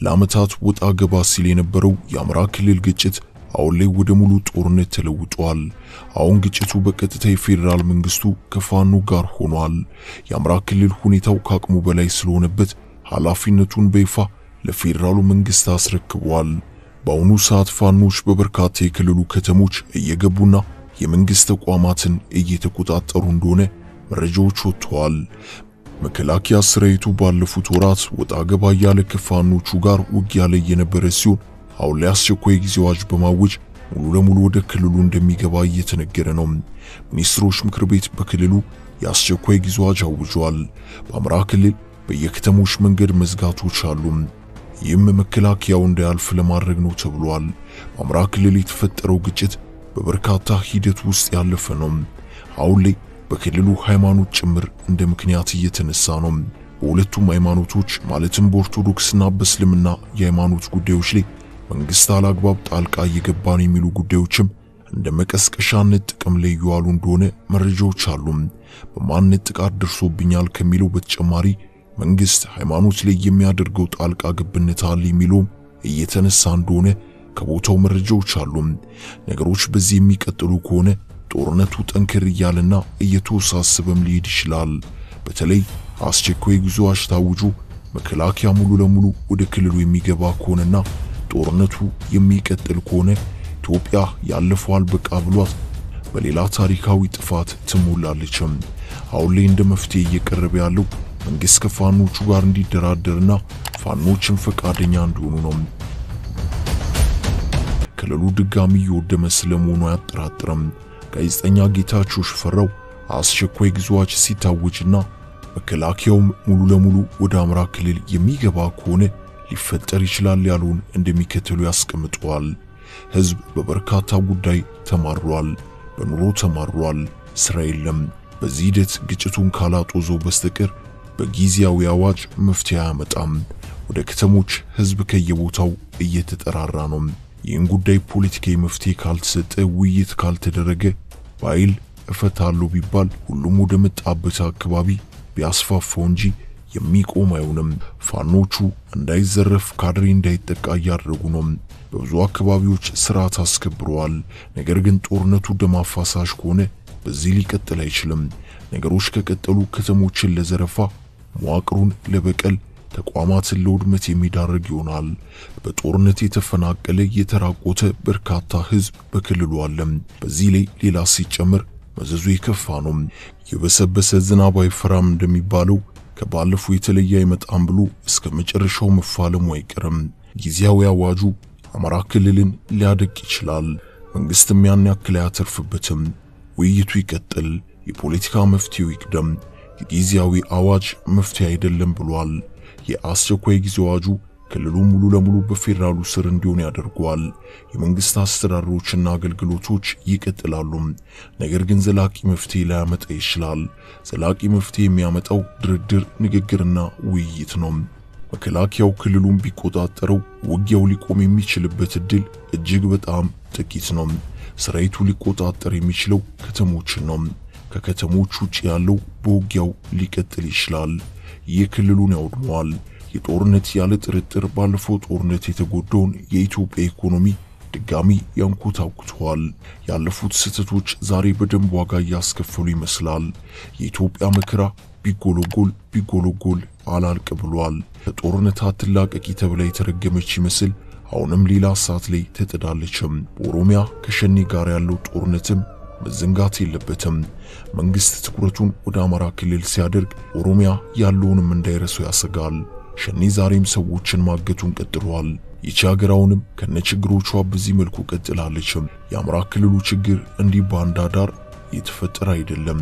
ለዓመታት ወጣ ገባ ሲል የነበረው የአማራ ክልል ግጭት አሁን ላይ ወደ ሙሉ ጦርነት ተለውጧል። አሁን ግጭቱ በቀጥታ የፌዴራል መንግስቱ ከፋኖ ጋር ሆኗል። የአማራ ክልል ሁኔታው ከአቅሙ በላይ ስለሆነበት ኃላፊነቱን በይፋ ለፌዴራሉ መንግስት አስረክቧል። በአሁኑ ሰዓት ፋኖች በበርካታ የክልሉ ከተሞች እየገቡና የመንግስት ተቋማትን እየተቆጣጠሩ እንደሆነ መረጃዎች ወጥተዋል። መከላከያ ሰራዊቱ ባለፉት ወራት ወጣ ገባ ያለ ከፋኖቹ ጋር ውጊያ ላይ የነበረ ሲሆን አሁን ላይ አስቸኳይ ጊዜ አዋጅ በማወጅ ሙሉ ለሙሉ ወደ ክልሉ እንደሚገባ እየተነገረ ነው። ሚኒስትሮች ምክር ቤት በክልሉ የአስቸኳይ ጊዜ አዋጅ አውጇል። በአማራ ክልል በየከተሞች መንገድ መዝጋቶች አሉ። ይህም መከላከያው እንዳያልፍ ለማድረግ ነው ተብሏል። በአማራ ክልል የተፈጠረው ግጭት በበርካታ ሂደት ውስጥ ያለፈ ነው። አሁን ላይ በክልሉ ሃይማኖት ጭምር እንደ ምክንያት እየተነሳ ነው። በሁለቱም ሃይማኖቶች ማለትም በኦርቶዶክስና በእስልምና የሃይማኖት ጉዳዮች ላይ መንግስት አላግባብ ጣልቃ እየገባ ነው የሚሉ ጉዳዮችም እንደ መቀስቀሻነት ጥቅም ላይ እየዋሉ እንደሆነ መረጃዎች አሉ። በማንነት ጥቃት ደርሶብኛል ከሚለው በተጨማሪ መንግስት ሃይማኖት ላይ የሚያደርገው ጣልቃ ገብነት አለ የሚለውም እየተነሳ እንደሆነ ከቦታው መረጃዎች አሉ። ነገሮች በዚህ የሚቀጥሉ ከሆነ ጦርነቱ ጠንከር እያለና እየተወሳሰበም ሊሄድ ይችላል። በተለይ አስቸኳይ ጊዜ አዋጅ ታውጆ መከላከያ ሙሉ ለሙሉ ወደ ክልሉ የሚገባ ከሆነና ጦርነቱ የሚቀጥል ከሆነ ኢትዮጵያ ያለፈው አልበቃ ብሏት በሌላ ታሪካዊ ጥፋት ትሞላለችም። አሁን ላይ እንደ መፍትሄ እየቀረበ ያለው መንግስት ከፋኖቹ ጋር እንዲደራደርና ፋኖችን ፈቃደኛ እንዲሆኑ ነው። ክልሉ ድጋሚ የወደመ ስለመሆኑ አያጠራጥርም። ጋዜጠኛ ጌታቸው ሽፈራው አስቸኳይ ጊዜ አዋጅ ሲታወጅና መከላከያውም ሙሉ ለሙሉ ወደ አማራ ክልል የሚገባ ከሆነ ሊፈጠር ይችላል ያለውን እንደሚከተሉ ያስቀምጠዋል። ህዝብ በበርካታ ጉዳይ ተማሯል፣ በኑሮ ተማሯል፣ ስራ የለም። በዚህ ሂደት ግጭቱን ካላጦዘው በስተቀር በጊዜያዊ አዋጅ መፍትሄ አያመጣም። ወደ ከተሞች ህዝብ ከየቦታው እየተጠራራ ነው። ይህን ጉዳይ ፖለቲካዊ መፍትሄ ካልተሰጠ፣ ውይይት ካልተደረገ፣ በኃይል እፈታለሁ ቢባል ሁሉም ወደ መጣበት አካባቢ ቢያስፋፋው እንጂ የሚቆም አይሆንም። ፋኖቹ እንዳይዘረፍ ካድሬ እንዳይጠቃ እያደረጉ ነው። በብዙ አካባቢዎች ስርዓት አስከብረዋል። ነገር ግን ጦርነቱ ደም አፋሳሽ ከሆነ በዚህ ሊቀጥል አይችልም። ነገሮች ከቀጠሉ ከተሞችን ለዘረፋ፣ መዋቅሩን ለበቀል፣ ተቋማትን ለውድመት የሚዳረግ ይሆናል። በጦርነት የተፈናቀለ የተራቆተ በርካታ ህዝብ በክልሉ አለ። በዚህ ላይ ሌላ ሲጨምር መዘዙ የከፋ ነው። የበሰበሰ ዝናብ አይፈራም እንደሚባለው ከባለፉ የተለየ አይመጣም ብሎ እስከ መጨረሻው መፋለሙ አይቀርም። ጊዜያዊ አዋጁ አማራ ክልልን ሊያደቅ ይችላል። መንግስትም ያን ያክል አያተርፍበትም። ውይይቱ ይቀጥል፣ የፖለቲካ መፍትሄው ይቅደም። የጊዜያዊ አዋጅ መፍትሄ አይደለም ብሏል። የአስቸኳይ ጊዜ አዋጁ ክልሉ ሙሉ ለሙሉ በፌዴራሉ ስር እንዲሆን ያደርገዋል። የመንግስት አስተዳደሮችና አገልግሎቶች ይቀጥላሉ። ነገር ግን ዘላቂ መፍትሄ ላያመጣ ይችላል። ዘላቂ መፍትሄ የሚያመጣው ድርድር፣ ንግግርና ውይይት ነው። መከላከያው ክልሉን ቢቆጣጠረው ውጊያው ሊቆም የሚችልበት እድል እጅግ በጣም ጥቂት ነው። ሰራዊቱ ሊቆጣጠር የሚችለው ከተሞችን ነው። ከከተሞች ውጭ ያለው በውጊያው ሊቀጥል ይችላል። ይህ ክልሉን ያውድመዋል። የጦርነት ያለ ጥርጥር ባለፈው ጦርነት የተጎዳውን የኢትዮጵያ ኢኮኖሚ ድጋሚ ያንኮታኩተዋል። ያለፉት ስህተቶች ዛሬ በደንብ ዋጋ እያስከፈሉ ይመስላል። የኢትዮጵያ መከራ ቢጎለጎል ቢጎለጎል አላልቅ ብሏል። ከጦርነት አትላቀቂ ተብላ የተረገመች ይመስል አሁንም ሌላ እሳት ላይ ተጥዳለችም። በኦሮሚያ ከሸኔ ጋር ያለው ጦርነትም መዘንጋት የለበትም። መንግስት ትኩረቱን ወደ አማራ ክልል ሲያደርግ ኦሮሚያ ያለውንም እንዳይረሳው ያሰጋል። ሸኔ ዛሬም ሰዎችን ማገቱን ቀጥሏል። ይቺ ሀገር አሁንም ከነችግሮቿ በዚህ መልኩ ቀጥላለችም። የአማራ ክልሉ ችግር እንዲህ ባንዳ ዳር የተፈጠረ አይደለም።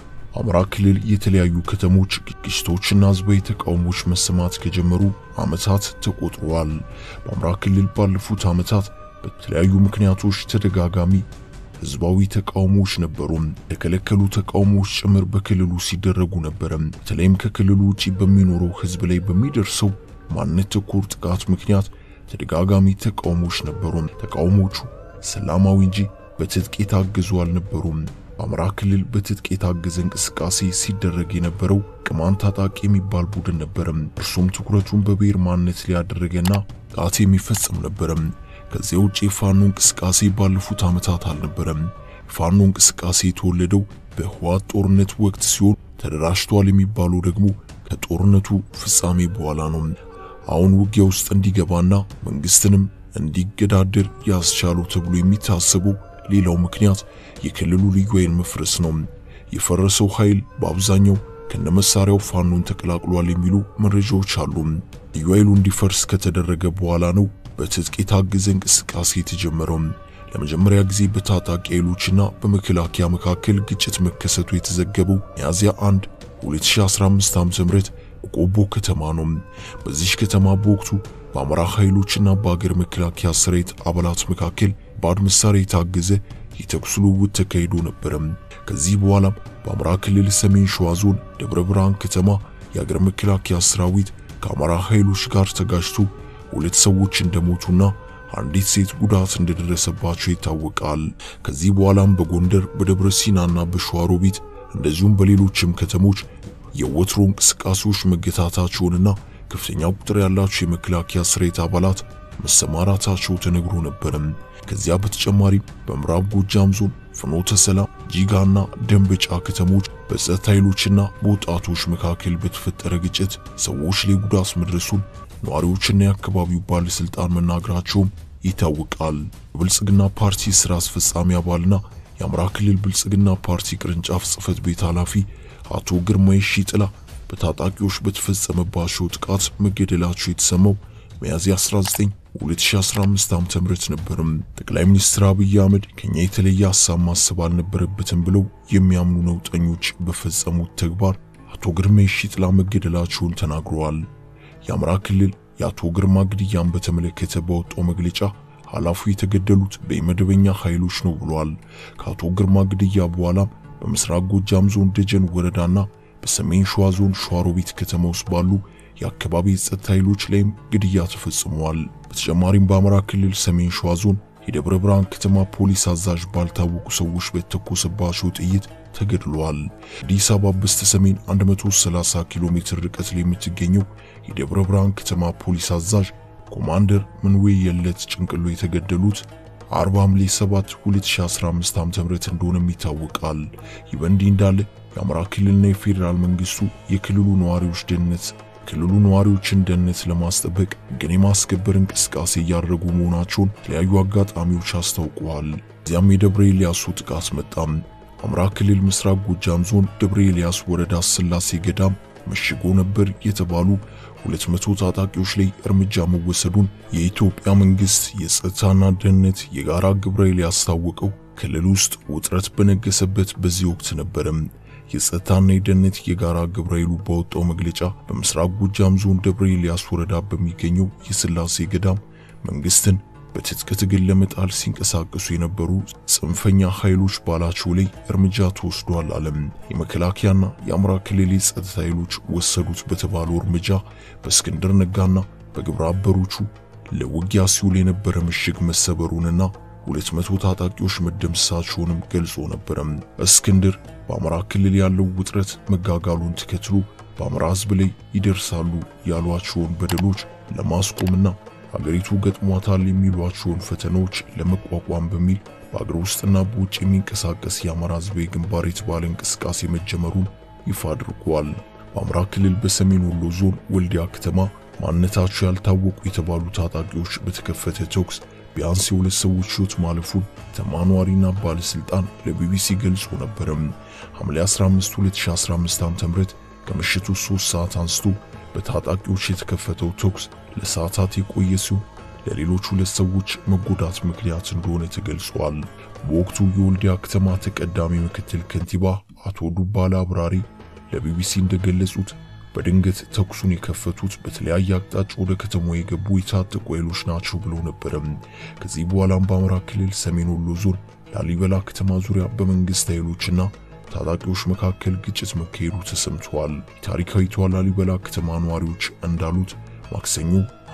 አማራ ክልል የተለያዩ ከተሞች ግጭቶችና ህዝባዊ ተቃውሞች መሰማት ከጀመሩ ዓመታት ተቆጥረዋል። በአማራ ክልል ባለፉት ዓመታት በተለያዩ ምክንያቶች ተደጋጋሚ ህዝባዊ ተቃውሞዎች ነበሩ። የተከለከሉ ተቃውሞዎች ጭምር በክልሉ ሲደረጉ ነበረ። በተለይም ከክልሉ ውጪ በሚኖረው ህዝብ ላይ በሚደርሰው ማንነት ተኮር ጥቃት ምክንያት ተደጋጋሚ ተቃውሞዎች ነበሩ። ተቃውሞቹ ሰላማዊ እንጂ በትጥቅ የታገዙ አልነበሩም። በአማራ ክልል በትጥቅ የታገዘ እንቅስቃሴ ሲደረግ የነበረው ቅማንት ታጣቂ የሚባል ቡድን ነበረም። እርሱም ትኩረቱን በብሔር ማንነት ሊያደረገና ጥቃት የሚፈጽም ነበረም። ከዚያ ውጭ የፋኖ እንቅስቃሴ ባለፉት ዓመታት አልነበረም። የፋኖ እንቅስቃሴ የተወለደው በህወሓት ጦርነት ወቅት ሲሆን ተደራጅቷል የሚባለው ደግሞ ከጦርነቱ ፍጻሜ በኋላ ነው። አሁን ውጊያ ውስጥ እንዲገባና መንግስትንም እንዲገዳደር ያስቻለው ተብሎ የሚታሰበው ሌላው ምክንያት የክልሉ ልዩ ኃይል መፍረስ ነው። የፈረሰው ኃይል በአብዛኛው ከነመሳሪያው ፋኖን ተቀላቅሏል የሚሉ መረጃዎች አሉ። ልዩ ኃይሉ እንዲፈርስ ከተደረገ በኋላ ነው በትጥቅ የታገዘ እንቅስቃሴ የተጀመረው። ለመጀመሪያ ጊዜ በታጣቂ ኃይሎችና በመከላከያ መካከል ግጭት መከሰቱ የተዘገበው ሚያዝያ 1 2015 ዓ.ም በቆቦ ከተማ ነው። በዚህ ከተማ በወቅቱ በአማራ ኃይሎችና በአገር መከላከያ ሰራዊት አባላት መካከል ባድ መሳሪያ የታገዘ የተኩስ ልውውጥ ተካሂዶ ነበረ። ከዚህ በኋላም በአማራ ክልል ሰሜን ሸዋ ዞን ደብረ ብርሃን ከተማ የአገር መከላከያ ሰራዊት ከአማራ ኃይሎች ጋር ተጋጅቶ ሁለት ሰዎች እንደሞቱና አንዲት ሴት ጉዳት እንደደረሰባቸው ይታወቃል። ከዚህ በኋላም በጎንደር በደብረ ሲናና በሸዋሮቢት እንደዚሁም በሌሎችም ከተሞች የወትሮ እንቅስቃሴዎች መገታታቸውንና ከፍተኛ ቁጥር ያላቸው የመከላከያ ሰራዊት አባላት መሰማራታቸው ተነግሮ ነበርም። ከዚያ በተጨማሪም በምዕራብ ጎጃም ዞን ፍኖተ ሰላም፣ ጂጋና ደንበጫ ከተሞች በጸጥታ ኃይሎችና በወጣቶች መካከል በተፈጠረ ግጭት ሰዎች ላይ ጉዳት መድረሱን ነዋሪዎችና የአካባቢው ባለስልጣን መናገራቸውም ይታወቃል። የብልጽግና ፓርቲ ስራ አስፈጻሚ አባልና የአማራ ክልል ብልጽግና ፓርቲ ቅርንጫፍ ጽህፈት ቤት ኃላፊ አቶ ግርማይ ሺጥላ በታጣቂዎች በተፈጸመባቸው ጥቃት መገደላቸው የተሰማው ሚያዝያ 19 2015 ዓ.ም ነበርም። ጠቅላይ ሚኒስትር አብይ አህመድ ከኛ የተለየ ሀሳብ ማሰብ አልነበረበትም ብለው የሚያምኑ ነውጠኞች በፈጸሙት ተግባር አቶ ግርማይ ሺጥላ መገደላቸውን ተናግረዋል። የአማራ ክልል የአቶ ግርማ ግድያን በተመለከተ በወጣው መግለጫ ኃላፊው የተገደሉት በመደበኛ ኃይሎች ነው ብሏል። ከአቶ ግርማ ግድያ በኋላም በምስራቅ ጎጃም ዞን ደጀን ወረዳና በሰሜን ሸዋ ዞን ሸዋሮቢት ከተማ ውስጥ ባሉ የአካባቢ የጸጥታ ኃይሎች ላይም ግድያ ተፈጽመዋል። በተጨማሪም በአማራ ክልል ሰሜን ሸዋ ዞን የደብረ ብርሃን ከተማ ፖሊስ አዛዥ ባልታወቁ ሰዎች በተኮሰባቸው ጥይት ተገድለዋል። አዲስ አበባ በስተ ሰሜን 130 ኪሎ ሜትር ርቀት ላይ የምትገኘው የደብረ ብርሃን ከተማ ፖሊስ አዛዥ ኮማንደር ምንዌ የለት ጭንቅሎ የተገደሉት አርባ ሐምሌ 7 2015 ዓ.ም እንደሆነም ይታወቃል። ይህ በእንዲህ እንዳለ የአማራ ክልልና የፌዴራል መንግስቱ የክልሉ ነዋሪዎች ደህንነት ክልሉ ነዋሪዎችን ደህንነት ለማስጠበቅ ግን የማስከበር እንቅስቃሴ እያደረጉ መሆናቸውን የተለያዩ አጋጣሚዎች አስታውቀዋል። እዚያም የደብረ ኤልያሱ ጥቃት መጣም። አማራ ክልል ምስራቅ ጎጃም ዞን ደብረ ኤልያስ ወረዳ ስላሴ ገዳም መሽጎ ነበር የተባሉ 200 ታጣቂዎች ላይ እርምጃ መወሰዱን የኢትዮጵያ መንግስት የጸጥታና ደህንነት የጋራ ግብረ ኃይል ያስታወቀው ክልል ውስጥ ውጥረት በነገሰበት በዚህ ወቅት ነበረም። የጸጥታና የደህንነት የጋራ ግብረ ኃይሉ ባወጣው መግለጫ በምስራቅ ጎጃም ዞን ደብረ ኤልያስ ወረዳ በሚገኘው የስላሴ ገዳም መንግስትን በትጥቅ ትግል ለመጣል ሲንቀሳቀሱ የነበሩ ጽንፈኛ ኃይሎች ባላቸው ላይ እርምጃ ተወስዷል አለም። የመከላከያና የአማራ ክልል የጸጥታ ኃይሎች ወሰዱት በተባለው እርምጃ በእስክንድር ነጋና በግብረ አበሮቹ ለውጊያ ሲውል የነበረ ምሽግ መሰበሩንና ሁለት መቶ ታጣቂዎች መደምሰሳቸውንም ገልጾ ነበረም። እስክንድር በአማራ ክልል ያለው ውጥረት መጋጋሉን ተከትሎ በአማራ ሕዝብ ላይ ይደርሳሉ ያሏቸውን በደሎች ለማስቆምና አገሪቱ ገጥሟታል የሚሏቸውን ፈተናዎች ለመቋቋም በሚል በአገር ውስጥና በውጭ የሚንቀሳቀስ የአማራ ሕዝባዊ ግንባር የተባለ እንቅስቃሴ መጀመሩን ይፋ አድርጓል። በአማራ ክልል በሰሜን ወሎ ዞን ወልዲያ ከተማ ማንነታቸው ያልታወቁ የተባሉ ታጣቂዎች በተከፈተ ተኩስ ቢያንስ የሁለት ሰዎች ሕይወት ማለፉን ተማኗሪና ባለስልጣን ለቢቢሲ ገልጾ ነበረም። ሐምሌ 15 2015 ዓ.ም ከምሽቱ 3 ሰዓት አንስቶ በታጣቂዎች የተከፈተው ተኩስ ለሰዓታት የቆየ ሲሆን ለሌሎች ሁለት ሰዎች መጎዳት ምክንያት እንደሆነ ተገልጿል። በወቅቱ የወልዲያ ከተማ ተቀዳሚ ምክትል ከንቲባ አቶ ዱባላ አብራሪ ለቢቢሲ እንደገለጹት በድንገት ተኩሱን የከፈቱት በተለያየ አቅጣጫ ወደ ከተማው የገቡ የታጠቁ ኃይሎች ናቸው ብለው ነበረም። ከዚህ በኋላም በአማራ ክልል ሰሜን ወሎ ዞን ላሊበላ ከተማ ዙሪያ በመንግስት ኃይሎችና ታጣቂዎች መካከል ግጭት መካሄዱ ተሰምቷል። የታሪካዊቷ ላሊበላ ከተማ ነዋሪዎች እንዳሉት ማክሰኞ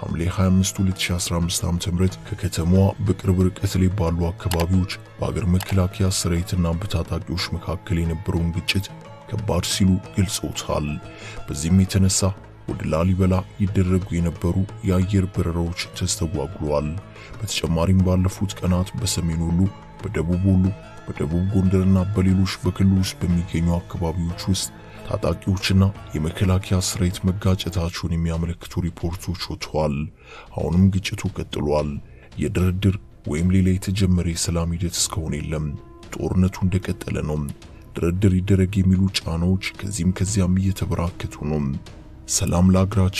ሐምሌ 25 2015 ዓ.ም ከከተማዋ በቅርብ ርቀት ላይ ባሉ አካባቢዎች በአገር መከላከያ ሰራዊትና በታጣቂዎች መካከል የነበረውን ግጭት ከባድ ሲሉ ገልጸውታል። በዚህም የተነሳ ወደ ላሊበላ ይደረጉ የነበሩ የአየር በረራዎች ተስተጓጉለዋል። በተጨማሪም ባለፉት ቀናት በሰሜን ወሎ፣ በደቡብ ወሎ፣ በደቡብ ጎንደርና በሌሎች በክልሉ ውስጥ በሚገኙ አካባቢዎች ውስጥ ታጣቂዎችና የመከላከያ ሰራዊት መጋጨታቸውን የሚያመለክቱ ሪፖርቶች ወጥተዋል። አሁንም ግጭቱ ቀጥሏል። የድርድር ወይም ሌላ የተጀመረ የሰላም ሂደት እስካሁን የለም። ጦርነቱ እንደቀጠለ ነው። ድርድር ይደረግ የሚሉ ጫናዎች ከዚህም ከዚያም እየተበራከቱ ነው። ሰላም ለአገራችን